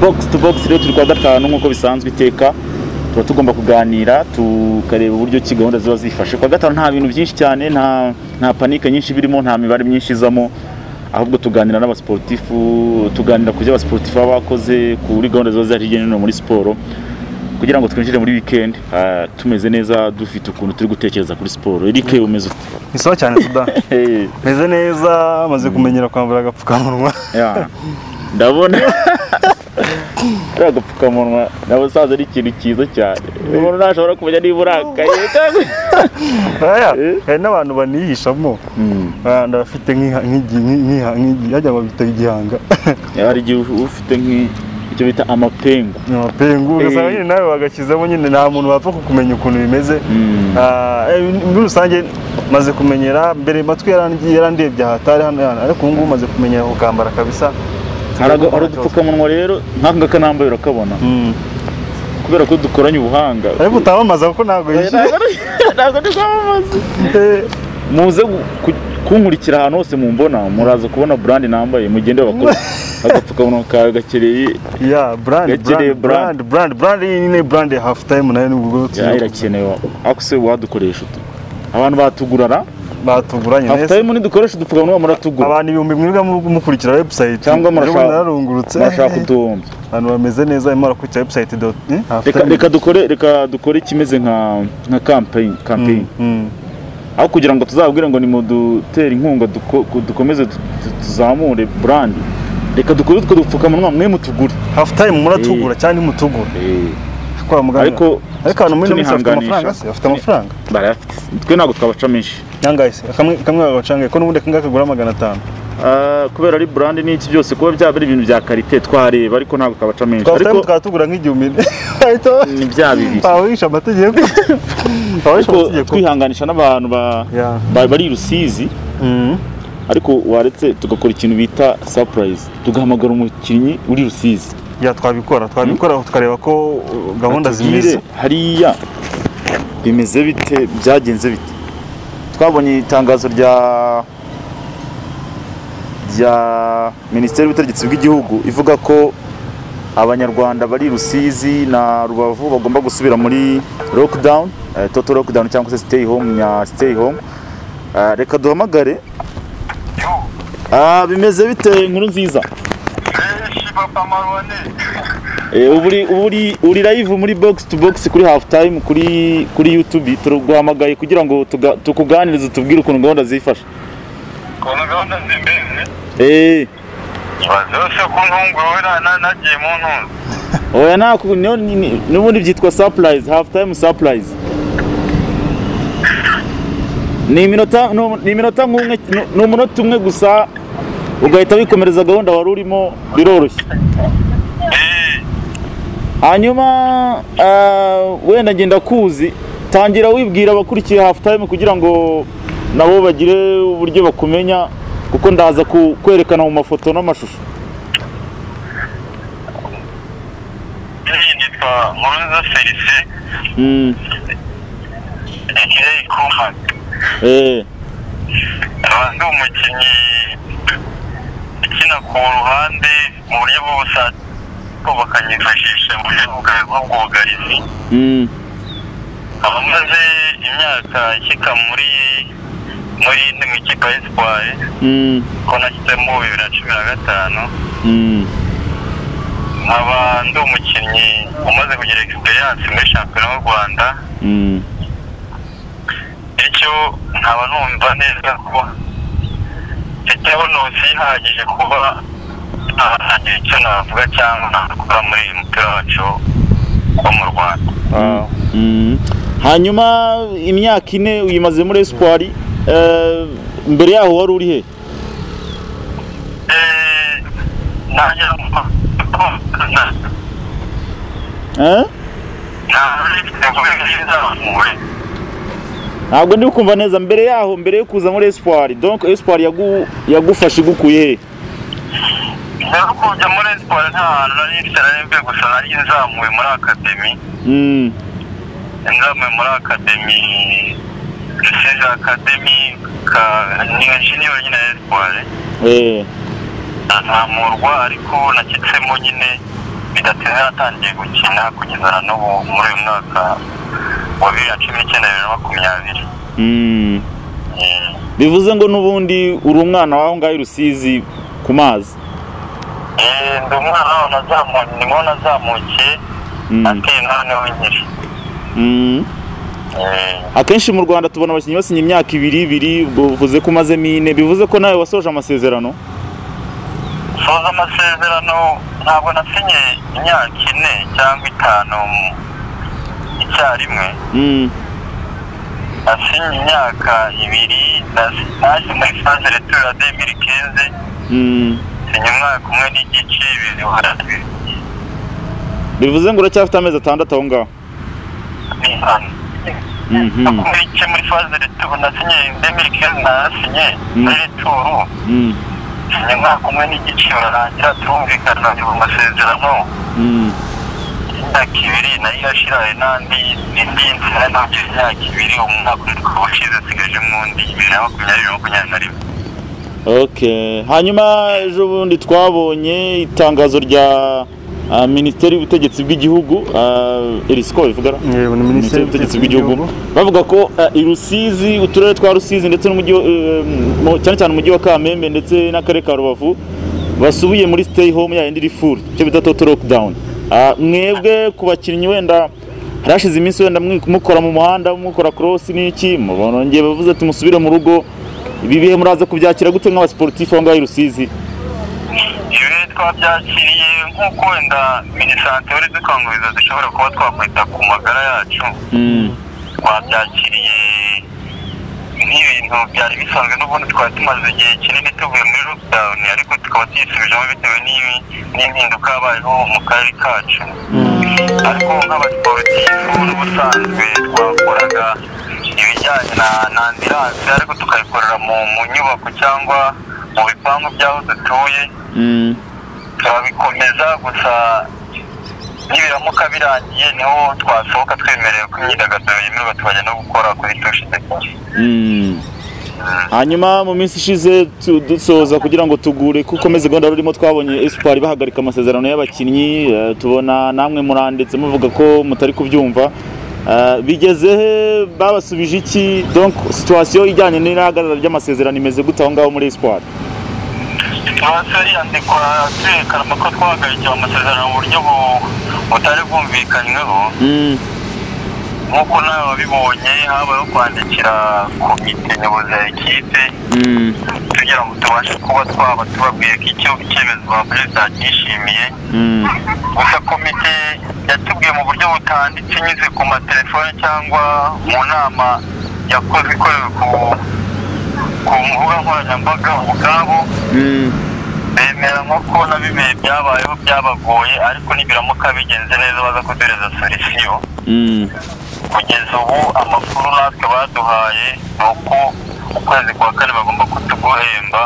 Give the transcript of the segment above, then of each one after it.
bogisi tu bogisi rero turi kuwa gatanu nk'uko bisanzwe iteka tuba tugomba kuganira tukareba uburyo ki gahunda ziba zifashe kuwa gatanu nta bintu byinshi cyane nta nta panike nyinshi birimo nta mibare myinshi izamo ahubwo tuganira n'abasiporutifu tuganira ku byo abasiporutifu baba bakoze kuri gahunda ziba zihari hirya no hino muri siporo kugira ngo twinjire muri wikendi ah, tumeze neza dufite ukuntu turi gutekereza kuri siporo erike umeze ute ni sawa cyane suda Hey, meze neza maze kumenyera kwambara agapfukamunwa yeah. ndabona ari agapfukamunwa ndabona usaza ari ikintu cyiza cyane umuntu ntashobora kumenya niba urakaye cyangwa Aya, Eh? hari n'abantu banihishamo Mm. Ah, ndabafite nk'iha- nk'igi- nk'iha- nk'igi- wagira ngo bita igihanga hari igihe ufite nk'icyo bita amapengu Ni amapengu ugasanga nyine nawe wagashyizemo nyine nta muntu wapfa kukumenya ukuntu bimeze Mm. Ah, eh, muri rusange maze kumenyera mbere matwi yarangi- yarandebye aha atari hano hano ariko ubu ngubu maze kumenyera kukambara kabisa hari aga- hari udupfukamunwa rero nk'aka ngaka nambaye urakabona Mm. kubera ko dukoranye ubuhanga ariko utamamaza kuko ntabwo yishyuye ntabwo ndi kwamamaza Eh, muze gu- ku- kunkurikira ahantu hose mumbona muraza kubona brand nambaye mugende bakora agapfukamunwa kawe gakereye ya brand Gakeneye brand brand brand brand iyi nyine brand ya half time nayo ni ubwo ya tuyo- irakenewe akuse wadukoresha utu abantu batugurara batuguranye neza hafitayimo ntidukoresha udupfukamunwa muratugura abantu ibihumbi mwebwe mu- mukurikira website cyangwa Ejo bundi murashaka nararungurutse murashaka kuduhombya abantu bameze neza barimo barakurikira website dot eh, half reka time. reka dukore reka dukore ikimeze nka nka campaign campaign Mm, mm. aho kugira ngo tuzabwire ngo ni mu dutera inkunga duko- ku- dukomeze tu- tu- tuzamure brand reka dukore utwo dupfukamunwa mwe mutugure half time muratugura cyangwa mutugura kwa muganga ariko ariko abantu muri ino minsi bafite amafaranga se tunihanganisha bafite amafaranga barayafite twe ntabwo twabaca menshi yangaye se kamwe kamwe bagacangaye ko n'ubundi kangaka kagura magana atanu Ah, kubera ari brand n'iki byose kuba byaba ari ibintu bya karite twareba ariko ntabwo twabaca menshi twa time ariko tukaba tugura nk'igihumbi bahita ni bya bibiri bawisha amategeko bawisha ariko amategeko twihanganisha n'abantu ba- Yeah. ba- bari i rusizi Mm. ariko waretse tugakora ikintu bita surprise tugahamagara umukinnyi uri rusizi ya twabikora twabikora tukareba ko uh, gahunda Atubwire zimeze hariya bimeze bite byagenze bite twabonye itangazo rya rya minisiteri y'ubutegetsi bw'igihugu ivuga ko abanyarwanda bari i rusizi na rubavu bagomba gusubira muri lockdown eh, total lockdown cyangwa se stay home nya stay home Eh, reka duhamagare Ah, bimeze bite inkuru nziza benshi papa marone Eh, ubu uri- ubu uri- uri live muri box to box kuri half time kuri kuri youtube turaguhamagaye kugira ngo tuga- tukuganirize tubwire ukuntu gahunda zifashe kubona gahunda zimbeze Eh, ibaze yose ko ntungwe wowe na- na- nagiye mu ntunzi oya ntaku- niyo- ni- ni- n'ubundi byitwa surprise half time surprise ni iminota ni umu- ni iminota nk'umwe ni- ni umunota umwe gusa ugahita wikomereza gahunda wari urimo biroroshye hanyuma ah, wenda ngenda kuzi tangira wibwira abakurikiye half time kugira ngo nabo bagire uburyo bakumenya kuko ndaza ku- kwerekana mu mafoto n'amashusho iyi nitwa nkurunza felice Mm, aka kumani eh, nkaba ndi umukinnyi ukina ku ruhande mu buryo bw'ubusatsi ko bakanyifashisha mu buryo bwa- bw'ubwugarizi mm, abamaze imyaka ishyika muri muri indi mu ikipe ya espoir mm, ko nashyizemo bibiri na cumi na gatanu mm, nkaba ndi umukinnyi umaze kugira egisperiyanse muri shampiyona y'u rwanda mm. bityo nkaba numva neza ko mfite honosi ihagije kuba nagira icyo navuga cyangwa nakora muri uyu mupira wacu wo mu rwanda Ah, mm. hanyuma imyaka ine uyimaze muri espoir eh, mbere yaho wari uri he Eh, nagira ngo- na- Eh? ntabwo nifite kubi bizamuye ntabwo ndi kumva neza mbere yaho mbere yo kuza muri espoir donc espoir yagu, yagufashe igukuye he rero kujya muri siporo nta hantu nari mfite nari mvuye gusa nari nzamuye muri akademi Mm, ingame muri akademi rusizi akademi ka ni injeniyeri nyine ya espoir eh, ntamurwa ariko nashyitsemo nyine bidatinze natangiye gukina kugeza na n'ubu muri uyu mwaka wa bibiri na cumi n'icyenda bibiri na makumyabiri Mm. Eh, bivuze ngo n'ubundi uri umwana w'aho ngaho i rusizi ku mazi eh, ndi umwana waho nazamuye nimo nazamukiye Mm. ateye noneho nkiri Mm. Eh, akenshi mu rwanda tubona abakinnyi basinya imyaka ibiri ibiri ubwo bivuze ko umazemo ine bivuze ko nawe wasoje amasezerano soza amasezerano ntabwo nasinye imyaka ine cyangwa itanu mu- icyarimwe Mm. nasinye imyaka ibiri nasi- naje muri saze retura demiri kenze Mm. sinya umwaka umwe n'igice ibiri warabiri bivuze ngo uracyafite amezi atandatu aho ngaho Mhm. muri icyo muri faze returu nasinye demiri kenze nasinye Mm. muri returu Mm. sinya umwaka umwe n'igice bararangira turumvikana mu masezerano Mm. imyaka ibiri nayo irashira hari n'andi indi nzira nabyo imyaka ibiri umwaka umwe ukaba ushize nsigajemo undi bibiri na makumyabiri na makumyabiri na rimwe Okay. Hanyuma ejo bundi twabonye itangazo rya ah, Minisiteri y'Ubutegetsi bw'Igihugu Erisco bivuga Yego, ni Minisiteri y'Ubutegetsi bw'Igihugu bavuga ko ah, i Rusizi uturere twa Rusizi ndetse n'umujyi wa- eh, mu- cyane cyane umujyi wa Kamembe ndetse n'akarere ka Rubavu basubiye muri stay home ya iri full cyo bita total lockdown Ah, mwebwe ku bakinnyi wenda harashize iminsi wenda mwi- mukora mu muhanda mukora cross n'iki mubonongeye bavuze ati musubire mu rugo ibi bihe muraza kubyakira gute nk'abasiporutifu aho ngaho i Rusizi ibi twabyakiriye nk'uko wenda minisante wari dukanguriza dushobora kuba twakwita ku magara yacu twabyakiriye nk'ibintu byari bisanzwe n'ubundi twari tumaze igihe kinini tuvuye muri lockdown ariko tukaba tuyisubijemo bitewe n'ibi- n'impinduka yabayeho mu karere kacu ariko nk'abasiporutifu n'ubusanzwe twakoraga ibijyanye na na ambiranse ariko tukayikorera mu mu nyubako cyangwa mu bipangu by'aho dutuye Mm. turabikomeza gusa nibiramuka birangiye niho twasohoka twemerewe ko imyidagaduro yemerwa tukajya no gukora kuri tushe Mm. hanyuma mu minsi ishize tu- dusoza kugira ngo tugure ko ukomeze gahunda rurimo twabonye espoir bahagarika amasezerano y'abakinnyi eh, tubona namwe muranditse muvuga ko mutari kubyumva Eh, bigeze he babasubije iki donc situation ijyanye n'irahagarara ry'amasezerano imeze gute aho ngaho muri espoir turasa yandikwa twerekana ko twahagarikiwe amasezerano mu buryo bu- butari bwumvikanyweho Mm. nk'uko nawe wabibonye habayeho kwandikira komite nyobozi ya ekipe Mm. kugira ngo tubashe kuba twaba tubabwiye ko icyo icyemezo ba perezida cyishimiye Mm. gusa komite yatubwiye mu buryo butanditse inyuze ku matelefone cyangwa mu nama yakoze ikorewe ku ku mbuga nkoranyambaga ubwabo Mm. bemera nk'uko na bimwe byabayeho byabagoye ariko nibiramuka bigenze neza baza kuduhereza solisiyo Mm. kugeza ubu amakuru natwe baduhaye ni uko ukwezi kwa kane bagomba kutuguhemba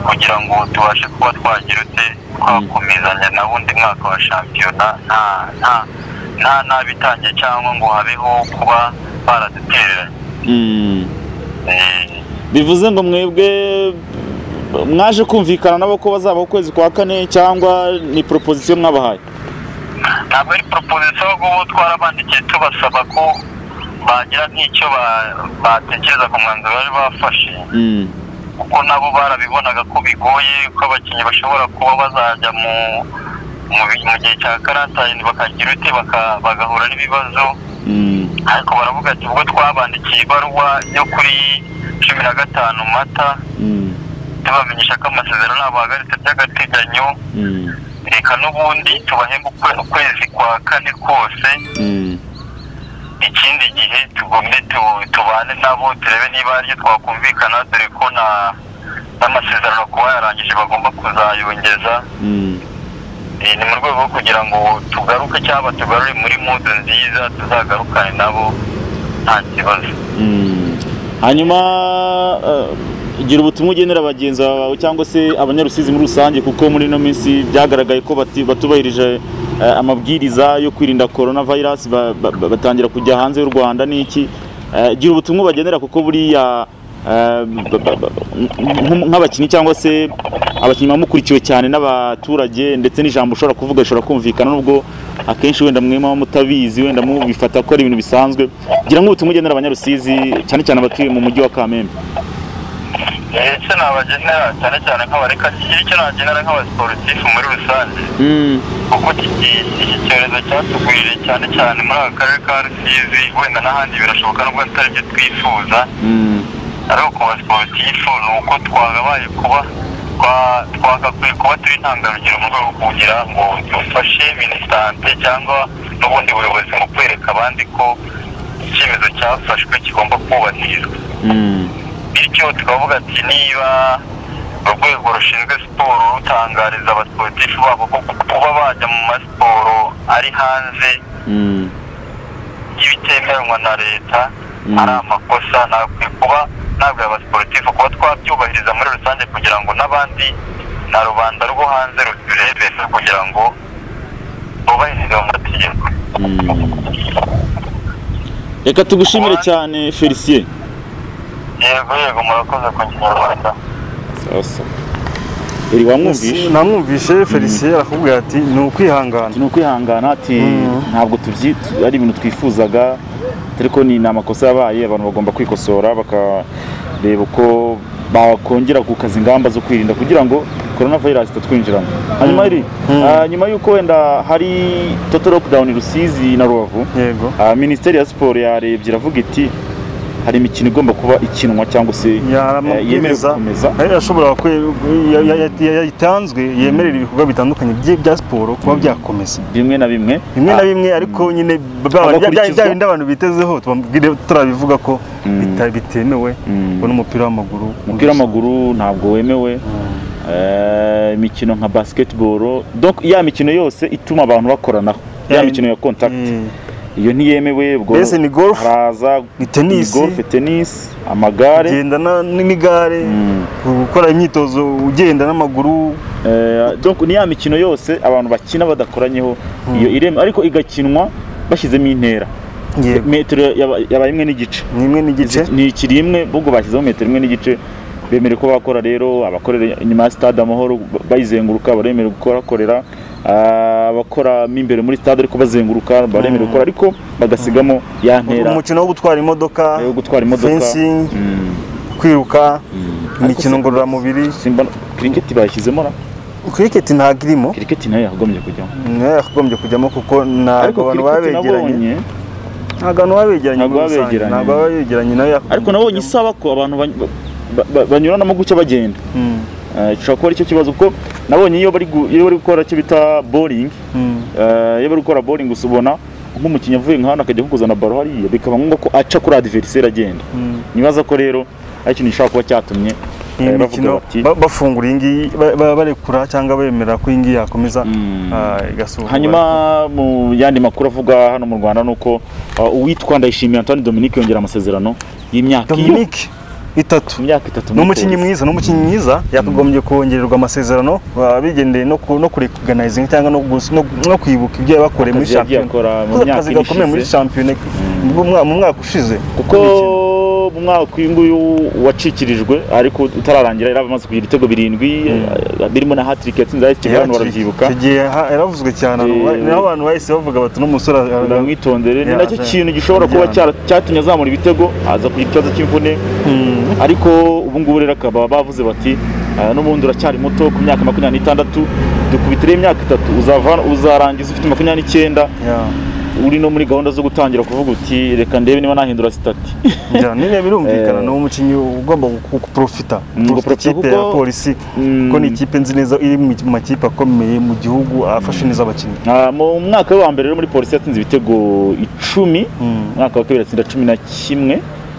kugira ngo tubashe kuba twagira ute twakomezanya na undi mwaka wa shampiyona nta nta nta nabitangiye cyangwa ngo habeho kuba baradutereranye Mm. Eh, bivuze ngo mwebwe mwaje kumvikana nabo ko bazaba ukwezi kwa kane cyangwa ni proposition mwabahaye ntabwo ari proposition ahubwo ubu twarabandikiye tubasaba ko bagira nk'icyo ba- batekereza ku mwanzuro bari bafashe Mm. kuko nabo barabibonaga ko bigoye ko abakinnyi bashobora kuba bazajya mu mu bi- mu gihe cya karantayini bakagira ute baka- bagahura n'ibibazo Mm. ariko baravuga ati ubwo twabandikiye ibaruwa yo kuri cumi na gatanu mata Mm. tubamenyesha ko amasezerano ntabahagaritse by'agateganyo Mm. reka n'ubundi tubahembe ukwe- ukwezi kwa kane kose Mm. ikindi gihe tugombe tu- tubane nabo turebe niba aribyo twakumvikana dore ko na n'amasezerano kuba yarangije bagomba kuzayongeza Mm. Eh, ni mu rwego rwo kugira ngo tugaruke cyangwa tugarure muri mudu nziza tuzagarukane nabo nta kibazo Mm. hanyuma eh, gira ubutumwa ugenera bagenzi bawe cyangwa se abanyarusizi muri rusange kuko muri ino minsi byagaragaye ko bati- batubahirije eh, amabwiriza yo kwirinda corona virus ba- ba- ba- batangira kujya hanze y'u rwanda n'iki Eh, gira ubutumwa ubagenera kuko buriya eh, ba- ba- ba- nk- nk'abakinnyi cyangwa se abakinnyi baba mukurikiwe cyane n'abaturage ndetse n'ijambo ushobora kuvuga rishobora kumvikana nubwo akenshi wenda mwe muba mutabizi wenda mubifata ko ari ibintu bisanzwe ngira ngo ubutumwa ugenera abanyarusizi cyane cyane abatuye mu mujyi wa kamembe icyo nabagenera cyane cyane nk'abareka kigira icyo nabagenera nk'abasiporutifu muri rusange kuko iki iki cyorezo cyatugwiriye cyane cyane muri aka karere ka rusizi wenda n'ahandi birashoboka nubwo atari byo twifuza Mm. ariko ku basiporutifu ni uko twagabaye kuba twa- twagakwiye kuba turi intangarugero mu rwego rwo kugira ngo dufashe minisante cyangwa n'ubundi buyobozi mu kwereka abandi ko icyemezo cyafashwe kigomba kubahirizwa Mm. bityo tukavuga ati niba urwego rushinzwe siporo rutangariza abasiporutifu babo ko kuba bajya mu masiporo ari hanze Mm. y'ibitemewe na leta Mm. ari amakosa ntabwo kuba ntabwo abasiporutifu kuba twabyubahiriza muri rusange kugira ngo n'abandi na rubanda rwo hanze rubirebere kugira ngo bubahirize mu mategeko Mm. reka tugushimire cyane felicien yego yego murakoze ku kinyarwanda sasa iri wamwumvishe namwumvishe felicien arakubwira ati ni ukwihangana ni ukwihangana ati Mm. ntabwo tubyi ari ibintu twifuzaga ariko ni ni amakosa yabaye abantu bagomba kwikosora bakareba uko bakongera gukaza ingamba zo kwirinda kugira ngo korona virusi itatwinjiramo hanyuma iri Mm. ah, nyuma y'uko wenda hari total lockdown rusizi na rubavu yego ah, minisiteri ya siporo yarebye iravuga iti hari imikino igomba kuba ikinwa cyangwa se eh, yemerewe yaramubwiriza gukomeza yari yashobora kwe- ya- ya- ya- ya- yatanzwe yemerera ibikorwa bitandukanye bye bya siporo kuba byakomeza bimwe na bimwe bimwe Ah, na bimwe ariko nyine bya- bya- bya- Agakurikizwa. bya bindi abantu bitezeho tubabwire- turabivuga ko Mm. bita- bitemewe Mm. ngo n'umupira w'amaguru umupira w'amaguru ntabwo wemewe Eh, imikino nka basketball donc ya mikino yose ituma abantu bakoranaho ya Yeah. mikino ya contact Eh, iyo ntiyemewe ubwo Mbese ni golf, haraza ni tennis. ni golf tennis amagare kugenda na- n'igare Mm. gukora imyitozo ugenda n'amaguru Eh, donc ni ya mikino yose abantu bakina badakoranyeho iyo ireme ariko igakinwa bashyizemo intera yego metero yaba- yabaye imwe n'igice ni imwe n'igice ni ikiri imwe ubwo bashyizeho metero imwe n'igice bemerewe ko bakora rero abakorera inyuma ya stade amahoro bayizenguruka baremerewe gukorakorera Ah, abakoramo imbere muri stade ariko bazenguruka baremerewe gukora ariko bagasigamo ya ntera umukino wo gutwara imodoka yo gutwara imodoka fencing Mm, kwiruka mm. imikino Ariko ngororamubiri si- simba kiriketi bayishyizemo na kiriketi ntabwo irimo kiriketi nayo yagombye kujyamo nayo yakagombye kujyamo kuko ntabwo ariko abantu baba kiriketi nabonye begeranye ntabwo abantu baba begeranye Ntabwo muri baba rusange begeranye. ntabwo baba begeranye nayo yakagombye ariko nabonye kujyamo. isaba ko abantu bany- ba- ba- banyuranamo gutya bagenda Mm, Eh, gishobora kuba aricyo kibazo kuko nabonye iyo bari gu- iyo bari gukora icyo bita boringi mm. Eh, iyo bari gukora boringi gusa ubona nk'umukinnyi avuye nka hano akajya kukuzana baro hariya bikaba ngombwa ko aca kuri adiveriseri agenda Mm. nibaza ko rero ari ikintu gishobora kuba cyatumye iyi eh, bavuga mikino bati ba- bafungura iyi ngiyi ba- ba- barekura cyangwa bemera ko iyi ngiyi yakomeza Mm. ah, igasubikwa hanyuma mu yandi makuru avugwa hano mu rwanda ni uko uh, uwitwa ndayishimiye antoine dominique yongera amasezerano y'imyaka iyo dominique itatu imyaka itatu ni muri umukinnyi Polisi. mwiza ni umukinnyi mwiza yakagombye kongererwa amasezerano ah, bigendeye no ku- no kurekoganizinga cyangwa no gus- no- no kwibuka ibyo yabakoreye muri Akazi yagiye akora mu shampiyona myaka akazi gakomeye muri ishize. shampiyona mu mwa- mu mwaka ushize kuko mu mwaka uyu nguyu wacikirijwe ariko utararangira yari amaze kugira ibitego birindwi eh, birimo na hatiriki yatsinze ayisitiri abantu barabyibuka icyo gihe ha- yaravuzwe cyane Eh, abantu- niho abantu bahise bavuga bati n'umusore ara- uramwitondere ni Ya, nacyo ya. kintu gishobora kuba Ya. cyara- cyatumye azamura ibitego aza kugira ikibazo cy'imvune Mm. ariko ubu ngubu rero akaba bavuze bati "Ah, n'ubundi uracyari muto ku myaka makumyabiri n'itandatu dukubitireho imyaka itatu uzava- uzarangiza ufite makumyabiri n'icyenda Yeah. uri no muri gahunda zo gutangira kuvuga uti reka ndebe niba nahindura sitati Ja, nyine birumvikana Eh. ni umukinnyi ugomba guprofita Mm, guprofita ikipe kuko- ya polisi Mm. kuko ni ikipe nzi neza iri mu mu makipe akomeye mu gihugu afashe neza abakinnyi Ah, mu mwaka we wa mbere rero muri polisi yatsinze ibitego icumi Mm. umwaka wa kabiri atsinda cumi na kimwe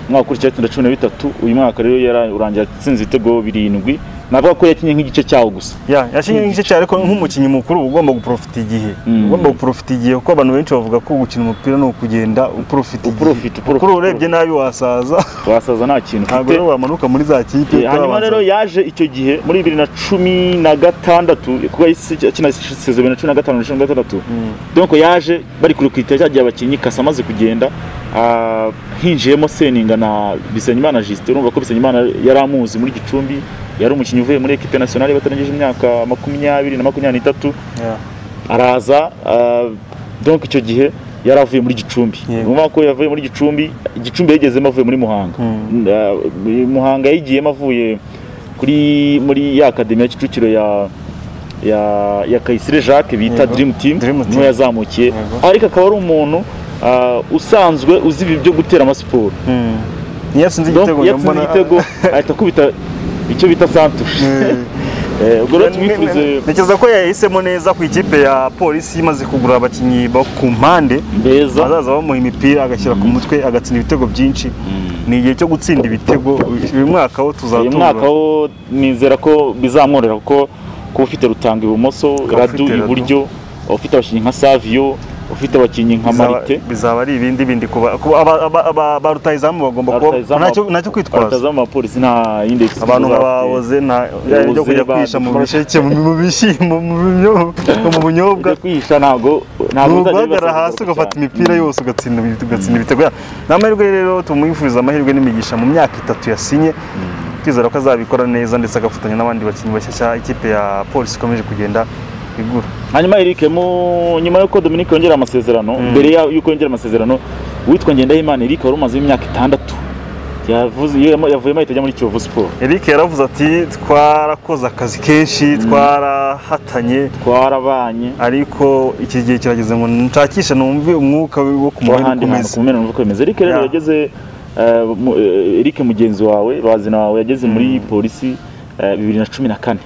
umwaka ukurikiyeho atsinda cumi na bitatu uyu mwaka rero yararangira atsinze ibitego birindwi navuga ko yakinnye nk'igice cyawo gusa ya yashinye igice cya ariko nk'umukinnyi mukuru uba ugomba guprofita igihe Mm. Uba ugomba guprofita igihe kuko abantu benshi bavuga ko gukina umupira ni ukugenda uprofita Uprofita, igihe uprofita, kuri urebye nabi wasaza wasaza nta kintu ntabwo ufite rero wamanuka muri za kipe Eh, hanyuma rero yaje icyo gihe muri bibiri na cumi na gatandatu kuko yahise akina sezo bibiri na cumi na gatanu na cumi na gatandatu donc yaje bari kurikita cya gihe abakinnyi kasa amaze kugenda ah, hinjiyemo seninga na bisenyimana jusite urumva ko bisenyimana yari amuzi muri gicumbi yari umukinnyi uvuye muri ekipe nationale batarengeje imyaka makumyabiri na makumyabiri n'itatu araza ah, donc icyo gihe yari avuye muri gicumbi Yego. urumva ko yavuye muri gicumbi gicumbi yagezemo avuye muri muhanga Mm. Ah, muhanga yayigiyemo avuye kuri muri ya akademi ya kicukiro ya ya ya kayisire jacques bita Yego. dream team Dream Team. niwe yazamukiye Yego. ariko akaba ari umuntu ah, usanzwe uzi ibi byo gutera amasiporo niyo yatsinze Donc, igitego yatsinze mbona- igitego ahita akubita icyo bita santushe Mm. Eh, ubwo rero tumwifurize ntekereza ko yahisemo neza ku ikipe ya polisi imaze kugura abakinnyi bo ku mpande beza azaza bamuha imipira agashyira ku mutwe agatsinda ibitego byinshi ni igihe cyo gutsinda ibitego uyu mwaka wo uyu mwaka tuzatura wo nizera ko bizamworohera kuko kuba ufite rutanga ibumoso Ukaba radu ufite Radu. iburyo ufite abakinnyi nka saviyo ufite abakinnyi nka marite bizaba ari ibindi bindi kuba ku- aba- aba- aba- ba rutahizamu bagomba kuba Rutahizamu- ntacyo ntacyo kwitwaza abatazamu abapolisi nta yindi egisiti abantu nka bazaba ba bafite. oze nta yari byo kujya ba- kwisha mu bisheke mu mu bishyimbo mu binyobwa mu bunyobwa Ujya kwihisha ntabwo ni ntabwo uzajya uguhagarara wibasira hasi kugororoka ugafata cyane. imipira yose ugatsinda ibi- ugatsinda ibitego Ya- ni amahirwe rero tumwifuriza amahirwe n'imigisha mu myaka itatu yasinye twizera ko azabikora neza ndetse agafatanya n'abandi bakinnyi bashyashya ikipe ya polisi ikomeje kugenda igura hanyuma Eric mu nyuma y'uko Dominique yongera amasezerano mbere ya- y'uko yongera amasezerano uwitwa Ngendahimana Eric wari umaze imyaka itandatu yavuze yemo- yavuyemo ahita ajya muri Kiyovu Sport eric yaravuze ati twarakoze akazi kenshi twarahatanye twarabanye ariko iki gihe kirageze ngo nshakishe numve umwuka wo kumuha ahandi hantu ukomeze ku mumena uko bimeze Eric rero Yeah. yageze eh, mu- eh, Eric mugenzi wawe bazina wawe yageze muri polisi eh, bibiri na cumi na kane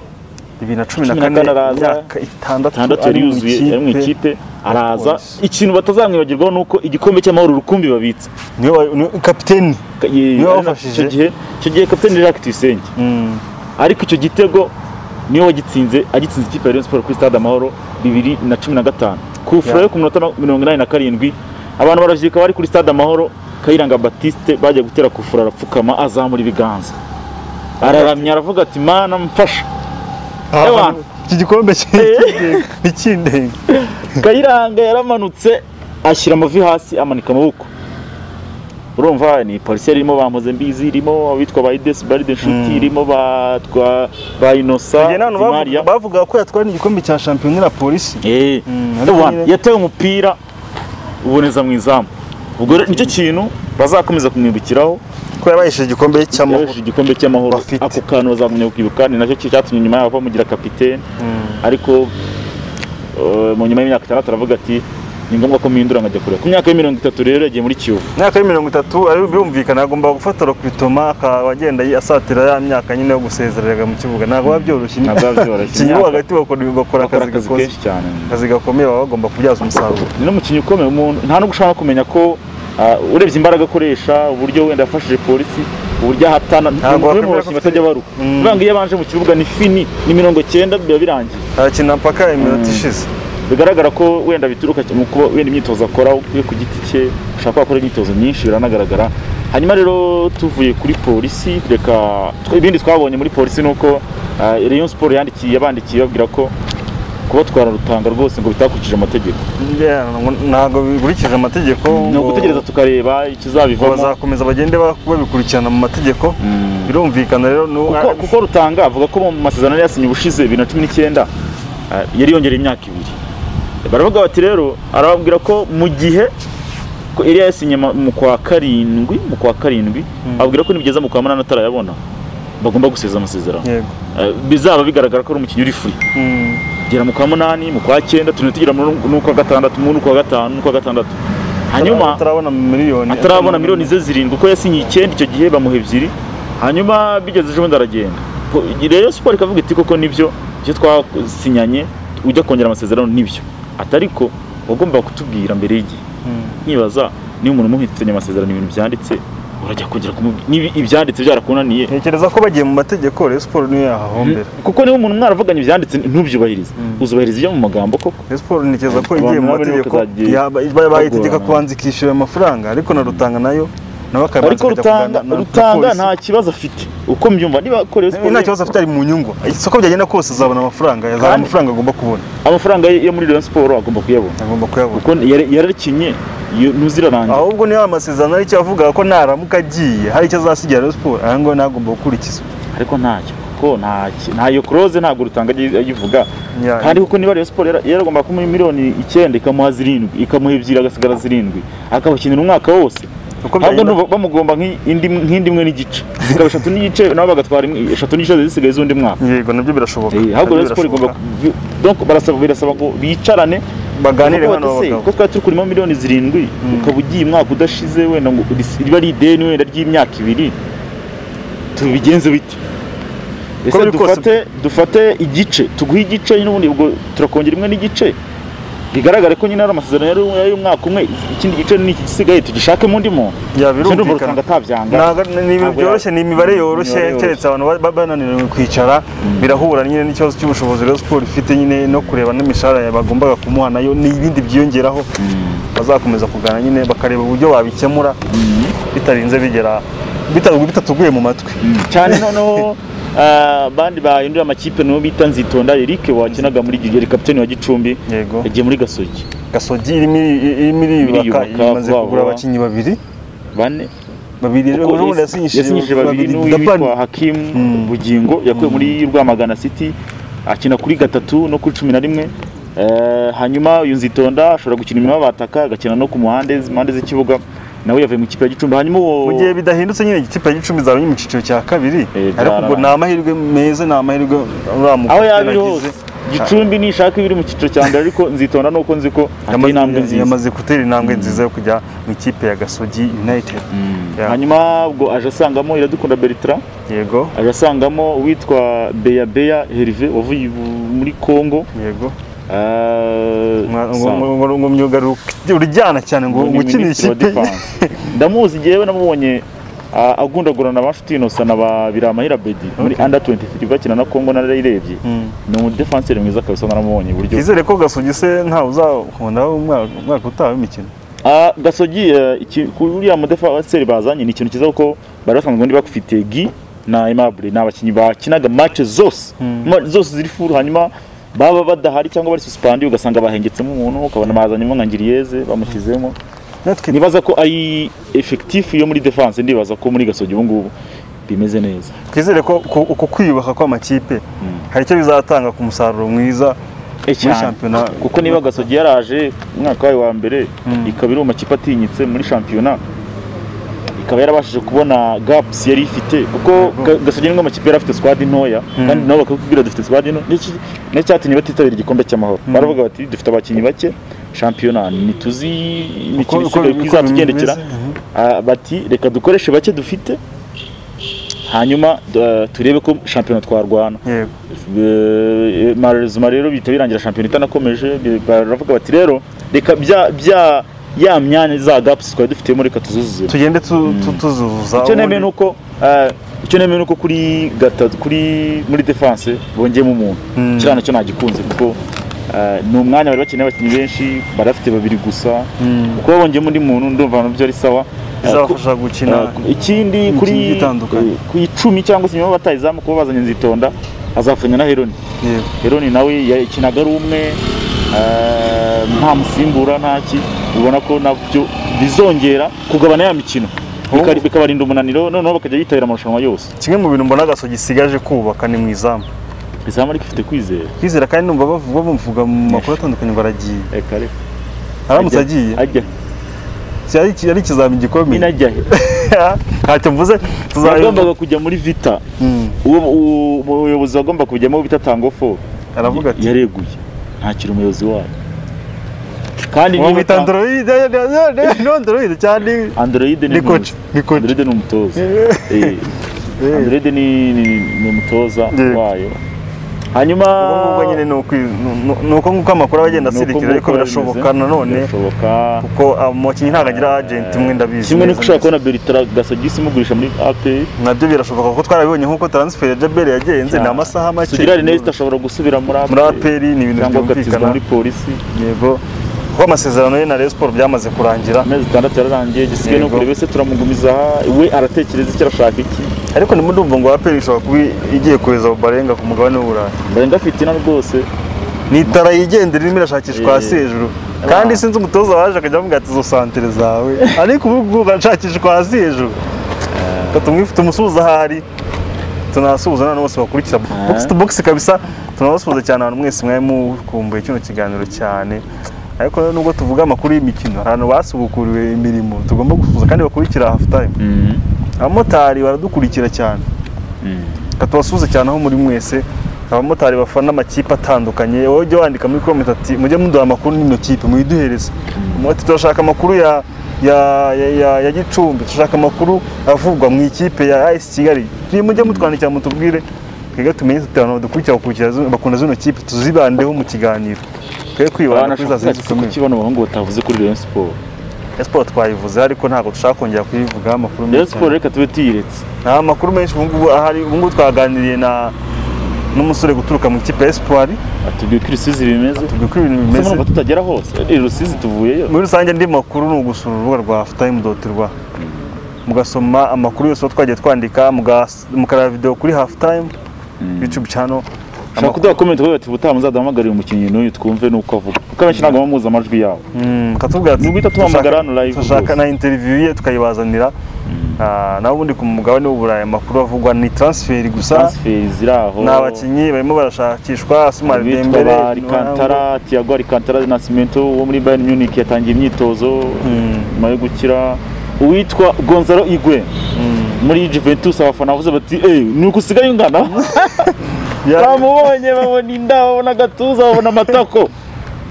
bibiri na cumi na cumi na kane kane araza, imyaka itandatu itandatu ari yari mu yuzuye yari mu ikipe araza Polisi. ikintu batazamwibagirwaho ni uko igikombe cy'amahoro rukumbi babitse niwe wa- niwe kapiteni Ka- ye- Niwe ari na- wabafashije. icyo gihe icyo gihe kapiteni Jacques Tuyisenge Mm. ariko icyo gitego niwe wagitsinze agitsinze ikipe ya Rayon Sports kuri stade Amahoro bibiri na cumi na gatanu ku furo yo ku minota na- mirongo inani na karindwi abantu baravyika bari kuri stade Amahoro Kayiranga Baptiste bajya gutera ku furo arapfukama azamura ibiganza araramya aravuga ati mana mfasha Ewa. iki gikombe ki- ni kindenga Kayiranga yaramanutse ashyira amavi hasi amanika amaboko urumva ni polisi irimo ba Mpozembizi irimo abitwa ba Idesi Baride Nshuti irimo batwa ba Innocent Njye n'abantu bavuga- Maria bavuga ko yatwara n'igikombe cya shampiyona na polisi Eh, Mm, the ariko one. nyine- yatewe umupira uboneza mu izamu ubwo rero nicyo kintu bazakomeza kumwibukiraho ko yabayesheje igikombe yaresheje cy'amahoro igikombe cy'amahoro Bafite. ako kantu bazagumya kukibuka ni nacyo cyatumye nyuma yaho bamugira kapitene Mm. ariko eh, mu nyuma y'imyaka itandatu aravuga ati ni ngombwa ko mpindura nkajya kure ku myaka ya mirongo itatu rero yagiye muri kiyovu imyaka ya mirongo itatu ari birumvikana agomba gufata rokwitoma akaba agenda asatira ya myaka nyine yo gusezereraga mu kibuga ntabwo biba byoroshye Ntabwo biba byoroshye. ikinyugu hagati bakora bakora akora akazi akazi gakoze kenshi cyane akazi gakomeye baba bagomba kubyaza umusaruro ni n'umukinnyi ukomeye umuntu nta no gushaka kumenya ko ah, urebye imbaraga akoresha uburyo wenda yafashije polisi uburyo ahatana ni Ntabwo umwe mu bakinnyi wakwemera ko afite- batajya baruka Mm. kubera ngo iyo abanje mu kibuga ni fini ni mirongo cyenda biba birangiye arakina mpaka iminota ishize bigaragara ko wenda bituruka mu kuba wenda imyitozo akora we ku giti cye ashaka ko akora imyitozo myinshi biranagaragara hanyuma rero tuvuye kuri polisi reka tw- ibindi twabonye muri polisi ni uko ah, Rayon Sport yandikiye yabandikiye babwira ko kubatwara rutanga rwose ngo bitakurikije amategeko Yeah, ngo- ntabwo bikurikije amategeko ni ngo- ugutegereza tukareba ngo ikizabivamo bazakomeza bagende ba- babikurikirana mu mategeko Mm. birumvikana rero ni kuko, kuko rutanga avuga ko mu masezerano yari yasinye ubushize bibiri na cumi n'icyenda ah, yari yongereye imyaka ibiri baravuga bati rero arababwira ko mu gihe ko yari yasinye mu kwa karindwi mu kwa karindwi ababwira ko nibigeza mu kwa munani atarayabona bagomba guseza amasezerano yego Ah, bizaba bigaragara ko ari umukinnyi uri free Mm. tugera mu kwa munani mu kwa cyenda tugenda tugera mu kwa gatandatu mu kwa gatanu mu kwa gatandatu hanyuma atarabona miliyoni atarabona miliyoni ze zirindwi uko yasinye icyenda icyo gihe bamuha ebyiri hanyuma bigeze ejo bundi aragenda Po- rero siporo ikavuga iti koko nibyo ibyo twasinyanye ujya kongera amasezerano nibyo ati ariko wagombaga kutubwira mbere y'igihe Mm. nkibaza niba umuntu umuhitanye amasezerano ibintu byanditse urajya kongera kumu- niba ibyanditse byarakunaniye ntekereza ko bagiye mu mategeko Rayon Sports niyo yahahombera kuko niba umuntu mwaravuganye ibyanditse ntubyubahirize uzubahiriza ibyo mu magambo koko Rayon Sports ntekereza ko Abantu igiye mu nabo nibo mategeko bazagiye yaba- ba- bayitegeka bagorana. kubanza ikishyura ayo mafaranga ariko na Rutanga nayo nawe akabanza ariko akajya rutanga kuganira na- na rutanga polisi. nta kibazo afite uko mbyumva niba korewe Eh, nta kibazo afite ari mu nyungu isoko byagenda kose azabona amafaranga azabona Kandi- amafaranga agomba kubona amafaranga ye yo muri Rayon Sport agomba kuyabona agomba kuyabona kuko yari- yararikinye iyo ntuzirarangira ahubwo niyo amasezerano aricyo avuga ko naramuka agiye hari icyo azasigira Rayon Sports aha ngaho ntagomba gukurikiza ariko ntacyo kuko nta ki- nta iyo close ntabwo rutanga ayi- ayivuga Ya- kandi kuko niba Rayon Sport yara- yaragomba kumuha miliyoni icyenda ikamuha zirindwi ikamuha ebyiri agasigara zirindwi akabakinira umwaka wose Uko ahubwo byagenda- ndumva bamugomba nk'indi nk'indi imwe n'igice zikaba eshatu n'igice nabo bagatwara imwe- eshatu n'igice zisigaye z'undi mwaka yego nabyo birashoboka Eh, ahubwo Rayon Nabyo Sport igomba birashoboka. ku- donc barasaba birasaba ngo bicarane baganire Kuko hano bati se, abagabo ko twari turi kurimo miliyoni zirindwi ukaba ugiye umwaka udashize wenda ngo ris- riba ari ideni wenda ry'imyaka ibiri tubigenze bite ese biri kose- dufate dufate igice tuguhe igice nyine ubundi ubwo turakongera imwe n'igice bigaragare ko nyine ari amasezerano yari yari umwaka umwe ikindi gice ni iki gisigaye tugishakemo undi muntu Ya, Sindumva birumvikana. Rutanga atabyanga Ntabwo- ni ibintu Ntabwo byoroshye ya- ni imibare yoroshye Imibare yoroshye. keretse abantu ba- ba- bananiranywe kwicara birahura nyine n'ikibazo cy'ubushobozi Rayon Sports ifite nyine no kureba n'imishahara bagombaga kumuha nayo n'ibindi byiyongeraho bazakomeza kuganira nyine bakareba uburyo babikemura bitarinze bigera bita- bitatuguye mu matwi cyane noneho ah, bandi bahindura amakipe nibo bita nzitonda Eric wakinaga muri Gigi yari kapiteni wa Gicumbi Yego. yagiye muri Gasogi gasogi irimo iri- irimo iriyubaka Iriyubaka, imaze vuba kugura vuba. abakinnyi babiri bane babiri Kuko rero ubundi yasinyishije yasinyishije babiri Dapani. n'uwitwa Hakim Bugingo yakuwe muri Rwamagana City akina kuri gatatu no kuri cumi na rimwe Eh, hanyuma uyu nzitonda ashobora gukina inyuma y'abataka agakina no ku muhande impande z'ikibuga nawe yavuye mu kipe ya Gicumbi hanyuma uwo mu gihe bidahindutse nyine ikipe ya gicumbi izaba iri mu cyiciro cya kabiri Eh, ariko ubwo byararangiye. ni amahirwe meza ni amahirwe uramuka aho yaba iri hose Gicumbi nishaka ibiri mu cyiciro cya mbere ariko nzitonda nuko nzi ko ateye intambwe nziza yamaze gutera intambwe nziza yo kujya mu ikipe ya gasogi united Ya, hanyuma ubwo aje asangamo iradukunda Bertrand yego aje asangamo uwitwa Beya Beya Herve wavuye bu- muri Congo yego Ah, Mwa- ngo- sa- ngo- ngo- ngo myuga ru- uryana cyane ngo ngo ni ukina Minisitiri wa ikipe Defense. ndamuzi jewe namubonye ah, agundagurana ba Nshuti Innocent na ba Biramahira Bedi muri under 23 bakina na Congo narayirebye Mm. ni umudefenseri mwiza kabisa naramubonye uburyo twizere ko gasogi se ntawe uzakunda umwaka umwaka utaha w'imikino Ah, gasogi eh, iki- ku- uriya mudefenseri bazanye ni ikintu cyiza kuko bari basanzwe ubundi bafite gi na aimable ni abakinnyi bakinaga match zose Ma- zose ziri furu hanyuma baba badahari cyangwa bari suspandi ugasanga bahengetsemo umuntu ukabona bazanyemo nka ngiriyeze bamushyizemo natwe nibaza ko ari efekitifu yo muri defense ndibaza ko muri gasogi ubu ngubu bimeze neza twizere ko ku- uku kwiyubaka kw'amakipe hari icyo bizatanga ku musaruro mwiza Eh, cyane. shampiyona. kuko niba gasogi yaraje umwaka wayo wa mbere ikaba iri mu makipe atinyitse muri shampiyona ikaba yarabashije kubona gaps yari ifite kuko Ga- gasogi nimwe mu makipe yari afite squad ntoya kandi nabo bakakubwira dufite squad nto N'iki- ni cyatumye batitabira igikombe cy'amahoro baravuga bati dufite abakinnyi bake shampiyona ntituzi imikino uko- isigaye uko kizatugendekera bimeze, Ah, bati reka dukoreshe bake dufite hanyuma eh, turebe ko shampiyona twarwana yego Eh, malheureusement rero bihita birangira shampiyona itanakomeje bi- baravuga bati rero reka bya bya ya myanya za gaps twari dufitemo reka tuzuzuze tugende tu- tu- tuzuza icyo nemeye ubundi- ni uko eh, icyo nemeye ni uko kuri gatatu kuri muri defense bongeyemo umuntu Mm. kiriya nacyo nagikunze kuko eh, ni umwanya bari bakeneye abakinnyi benshi bari bafite babiri gusa Mm. kuko babongeyemo undi muntu ndumva nabyo ari sawa Eh, ku- bizabafasha gukina Uh, ikindi igiye kuri itandukanye. eh, ku icumi cyangwa se nyuma batayizamu kuba bazanye nzitonda azafatanya na Heroni yego Heroni nawe yakinaga ari umwe eh, nta musimbura nta ki ubona ko nabyo bizongera kugabana ya mikino Bikari- bikabarinda umunaniro noneho bakajya bitabira amarushanwa yose kimwe mu bintu mbona gaso gisigaje kubaka ni mu izamu izamu ariko ifite kwizera kwizera kandi numva bavuga bamuvuga mu makuru atandukanye ngo aragiye reka reka aramutse agiye ajya si ari iki- ari ikizamini nyine gikomeye ajya he ntacyo mvuze tuzayumva yagombaga kujya muri vita Mm. uwo uwo- umuyobozi wagomba kujyamo bita tangofo aravuga ati yareguye ntakiri umuyobozi wayo kandi uwo niba mwita ta- android android cyane Android ni Ni coach, umuyobozi. ni coach. Android ni umutoza Eh, Android ni, ni, ni umutoza Yego. wayo hanyuma ubwo ngubwo nyine ni ukwi- ni- ni- ni uko nguko amakuru aba agenda ni uko asirikira ariko nguko birashoboka bimeze. nanone birashoboka kuko umukinnyi ntabwo agira agenti umwe ndabizi kimwe neza nuko ushobora kubona neza. Bertrand Gasogisi mugurisha muri APR nabyo birashoboka kuko twarabibonye nk'uko transfer ya jabel yagenze ni amasaha make Sugira Ernest ashobora gusubira muri muri aperi ni ibintu cyangwa agatizwa byumvikana muri polisi yego kuko amasezerano ye na Rayon Sport byamaze kurangira amezi atandatu yararangiye gisigaye ni Yego. ukuri wese turamugumiza aha we aratekereza icyo arashaka iki ariko nimudumva ngo aperi ishobora kuba igiye kohereza Barenga ku mugabane w'uburayi mbarenga afite ina rwose ni itara yigendera irimo irashakishwa Eh. hasi hejuru kandi sinzi umutoza waje akajya avuga ati izo santere zawe ariko ubu ngubu arashakishwa hasi hejuru tumwifite umusuhuza ahari tunasuhuza n'abantu bose bakurikira box to box kabisa tunabasuhuza cyane abantu mwese mwari mukumbuye kino kiganiro cyane ariko rero nubwo tuvuga amakuru y'imikino hari abantu basubukuriwe imirimo tugomba gusuhuza kandi bakurikira half time abamotari baradukurikira cyane reka tubasuhuze cyane aho muri mwese abamotari bafana amakipe atandukanye wowe ujya wandika muri komenti ati mujye muduha amakuru n'ino kipe muyiduhereze ati turashaka amakuru ya ya, ya, ya, ya gicumbi turashaka amakuru avugwa mu ikipe ya AS kigali Ni mujye mutwandikira mutubwire twebwe tumenye tuti abantu badukurikira bakurikira zino- bakunda zino kipe tuzibandeho mu kiganiro twe kwibanda kuri za zindi zikomeye kuki bano bahungu batavuze kuri Rayon Sport Rayon Sport twayivuze ariko ntabwo dushaka kongera kuyivugaho amakuru Rayon menshi cyane. Sport reka tube tuyiretse nta makuru menshi ubu ngubu ahari ubu ngubu twaganiriye na n'umusore guturuka mu ikipe ya espoir atubwiye uko ibisubizi bimeze tubwira uko ibintu mbese bimeze nubwo tutagera hose iri rusizi tuvuyeyo muri rusange andi makuru ni ugusura urubuga rwa afutime doti rwa mugasoma amakuru yose aho twagiye twandika mugas- mukareba videwo kuri hafutime yutube cano ushaka kuduha comment uvuga bati ubutaha muzaduhamagarire umukinnyi n'uyu twumve n'uko avuga kuko abenshi ntabwo baba muzi amajwi yabo katubwira ati Ni uguhita tuhamagara hano live turashaka rwose." na interiviyu ye tukayibazanira Ah, naho ubundi ku mugabane w'uburayi amakuru avugwa ni transferi gusa transferi ziri aho ni abakinnyi barimo barashakishwa asumari bitwa dembere ba Alcantara Thiago Alcantara na Cimento wo muri Bayern Munich yatangiye imyitozo Mm. nyuma yo gukira uwitwa Gonzalo Higuain muri Juventus abafana bavuze bati eh ni uko usigaye ungana Ya- bamubonye babona inda babona agatuza babona amatako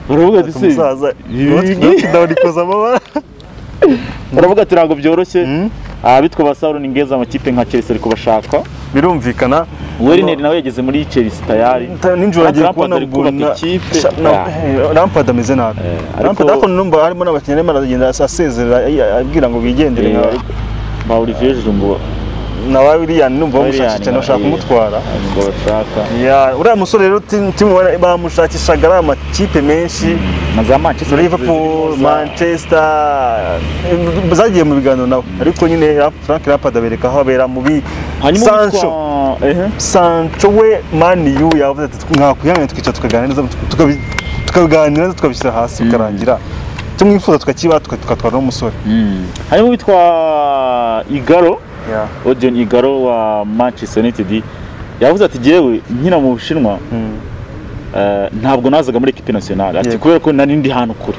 baravuga ati se umusaza ibi- ndawurikoza amabara baravuga ati ntabwo byoroshye Mm. abitwa ba Saulo Ningeza amakipe nka Chelsea ariko bashaka birumvikana Werner nawe yageze muri Chelsea tayari Ta- nijoro agiye Lampard kubona ari kubaka Buna- ikipe. Sha- na- eh, Lampard ameze nabi Eh, ariko- Lampard ariko numva harimo n'abakinnyi arimo aragenda asezera ay- abwira ngo bigendere Eh, nka- ariko ba Olivier Jumbo na wa Willian numva bamushakisha Willian, cyane bashaka eh, kumutwara ngo bashaka Ya, uriya musore rero timu timu bara- bamushakishaga ari amakipe menshi na za Manchester Liverpool, Manchester eh, zagiye mu biganiro nabo ariko nyine Ra- Frank Lampard abereka aho abera mu bi hanyuma Sancho witwa- ehe Sancho we mani yu yavuze ati mwakwihanganira tukicara tukaganira neza tukabi- tukabiganira neza tukabishyira hasi bikarangira icyo mwifuza tukakiba tuka- tukatwara n'umusore hanyuma witwa Igaro Odion Igaro wa Manchester United yavuze ati jyewe nkina mu Bushinwa Mm. eh, ntabwo nazaga muri equipe nationale ati Yego. kubera ko nari ndi ahantu kure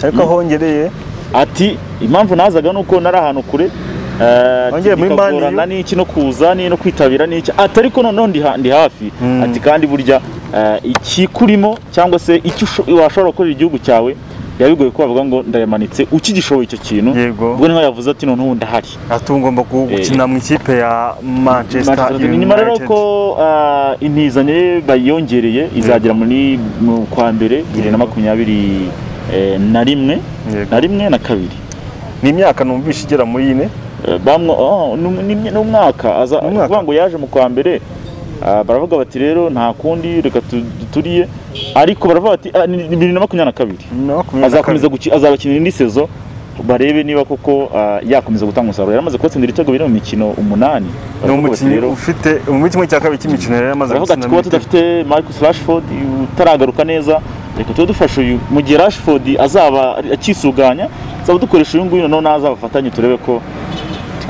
ariko aho hongereye ati impamvu nazaga nuko nari ahantu kure eh, Wongeye muri Man U? bikagorana n'iki no kuza ni no kwitabira n'iki ati ariko noneho ndi, ha- ndi hafi Mm. ati kandi burya eh, ikikurimo cyangwa se icyo usho- washobora gukorera igihugu cyawe biba bigoye ko bavuga ngo ndayamanitse ukigishoboye icyo kintu Yego. ubwo niho yavuze ati noneho ndahari ati ubu ngomba gu- Eh. gukina mu ikipe ya Manchester Manchester United. nyuma rero United ko ah, intizanyo ye bayongereye izagera muri mu kwa mbere bibiri na Yego. makumyabiri eh, na rimwe Yego. na rimwe na kabiri ni imyaka numvishe igera muri ine Eh, bamwe oh, ni umu- ni imye- ni umwaka aza Ni umwaka. kuvuga ngo yaje mu kwa mbere ah, baravuga bati rero nta kundi reka tu- duturiye ariko baravuga bati ah, ni bibiri na makumyabiri na kabiri na makumyabiri na azakomeza kabiri. guki- azabakinira indi sezo barebe niba koko ah, yakomeza gutanga umusaruro yaramaze kubatsindira ibitego biri mu mikino umunani ni Baravuga bati umukinnyi rero- ufite muri kimwe cya kabiri cy'imikino yari amaze baravuga ati gutsinda kuba muri itatu. tudafite Marcus Rashford utaragaruka neza reka tube dufasha uyu mu gihe Rashford azaba akisuganya azaba dukoresha uyu nguyu noneho naza bafatanye turebe ko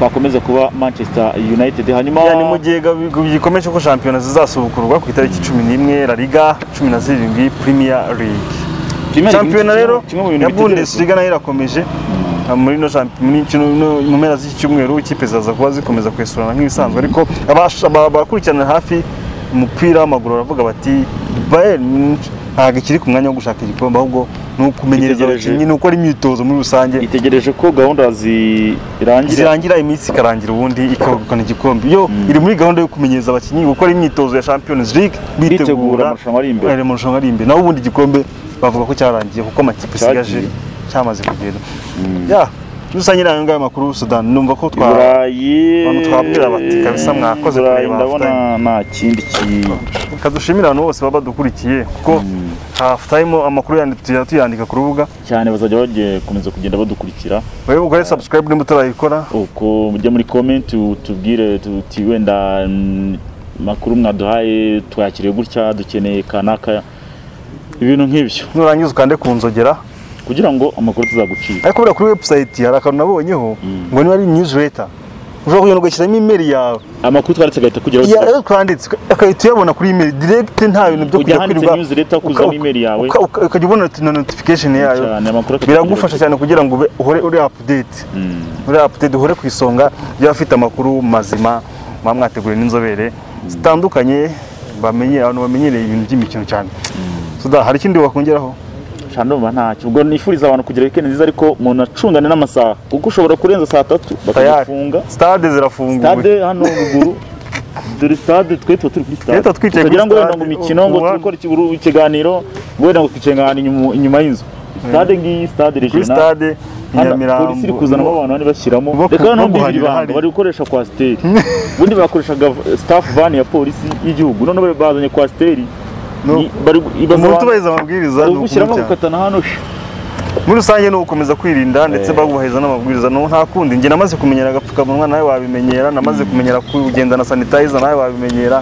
twakomeza kuba Manchester United hanyuma Ya, ni mu gihe gabi- gikomeje ko shampiyona zizasubukurwa ku itariki cumi n'imwe la liga cumi na zirindwi premier league Premier League shampiyona kimwe- rero kimwe mu bintu ya bitegerezwa. bundesliga nayo irakomeje muri ino shampiyona muri kino no- mu mpera z'iki cyumweru ikipe zaza kuba zikomeza kwesurana nk'ibisanzwe ariko abasha- aba- abakurikirana hafi umupira w'amaguru baravuga bati bayern Munich- ntabwo ikiri ku mwanya wo gushaka igikombe ahubwo ni ukumenyereza Itegereje. abakinnyi ni ukora imyitozo muri rusange itegereje ko gahunda zirangira zirangira iminsi ikarangira ubundi ikabukana igikombe yo iri muri gahunda yo kumenyereza abakinnyi gukora imyitozo ya Champions League bitegura amarushanwa ari imbere ari amarushanwa ari imbere naho ubundi igikombe bavuga ko cyarangiye kuko amakipe Cyagiye. isigaje cyamaze kugenda ya muri rusange ni ayo ngayo makuru Sudan numva ko i twa burayi abantu twabwira bati, "Kabisa mwakoze I burayi kureba ndabona nta kindi kintu kadushimira abantu bose baba badukurikiye kuko half time amakuru yandi- tujya tuyandika ku rubuga cyane bazajya bakomeza kugenda badukurikira wowe ugore subscribe nimba utarayikora uko mujya muri komenti tubwire tuti wenda mm, makuru mwaduhaye twakiriye gutya dukeneye kanaka ibintu nk'ibyo nurangiza ukande ku nzogera kugira ngo amakuru tuzagucika ariko buriya kuri website hari akantu nabonyeho ngo niba ari newsletter ushobora kugenda ugashyiramo email yawe amakuru twanditse agahita kugeraho Ya- iyo twanditse ugahita uyabona kuri email direct nta bintu byo Ujya kujya handitse kwirirwa newsletter, ukuzamo uka- email yawe. uka- uka- ukajya ubona noti- na notification yayo cyane amakuru akageraho. biragufasha cyane kugira ngo ube- uhore uri update uri update uhore ku isonga ry'abafite amakuru mazima muba mwateguriwe n'inzobere zitandukanye bamenye abantu bamenyereye ibintu by'imikino cyane Suda, hari ikindi wakongeraho cyane ndumva ntacyo ubwo nifuriza abantu kugira weekend nziza ariko umuntu acungane n'amasaha kuko ushobora kurenza saa tatu bakagufunga stade zirafunguye stade hano ruguru dore stade twe tuba turi kuri stade Leta twicaye kuri tukagira ngo wenda stade, ngo imikino ngo umuhanda. tukore ikiburu- ikiganiro ngo wenda ngo twicaye ahantu inyuma- inyuma y'inzu stade ngiyi stade kuri regional stade i Hano, polisi iri kuzanamo nyamirambo abantu bane bashyiramo bo ku- reka bo noneho mbibiri guhanira ibanga hari. bari gukoresha kwasiteri ubundi bakoreshaga v- staff van ya polisi y'igihugu none bazanye kwasiteri No. Ni- bari- ibaza umuntu abantu- utubahiriza amabwiriza ni gushyiramo ukumucyaha. gukatana hano muri rusange ni ugukomeza kwirinda ndetse Eh. bagubahiriza n'amabwiriza no nta kundi njye namaze kumenyera agapfukamunwa nawe wabimenyera namaze kumenyera kugenda na sanitayiza nawe wabimenyera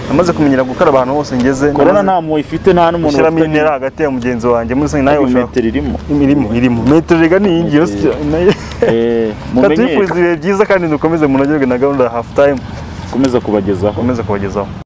namaze kumenyera gukaraba ahantu hose ngeze korona namaze nta mpuhwe ifite nta n'umuntu gushyiramo bafitanye. intera hagati ya mugenzi wanjye muri rusange nawe ushaka metero irimo irimo irimo metero rega ni iyingi yose Metero. nayo- Eh, Reka mumenye tubifurize ibihe byiza kandi dukomeze munogerwe na gahunda ya hafu tayimu komeza kubagezaho ukomeze kubagezaho